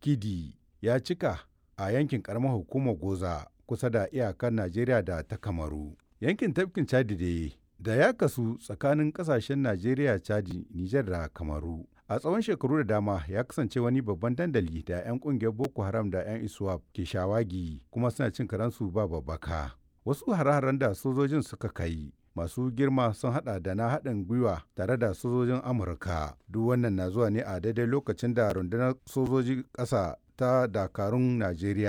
Chikidi ya cika a yankin karamar hukumar Goza kusa da iyakar Najeriya da ta Kamaru. Yankin tafkin Chadi dai da ya kasu tsakanin kasashen Najeriya, Chadi, Nijar da Kamaru. A tsawon shekaru da dama ya kasance wani babban dandali da 'yan kungiyar Boko Haram da 'yan ISWAP ke shawagi kuma suna cin karansu ba babbaka. Wasu hare-haren da sojojin suka kai masu girma sun hada da na haɗin gwiwa tare da sojojin Amurka. Duk wannan na zuwa ne a daidai lokacin da rundunar sojoji ƙasa ta dakarun Najeriya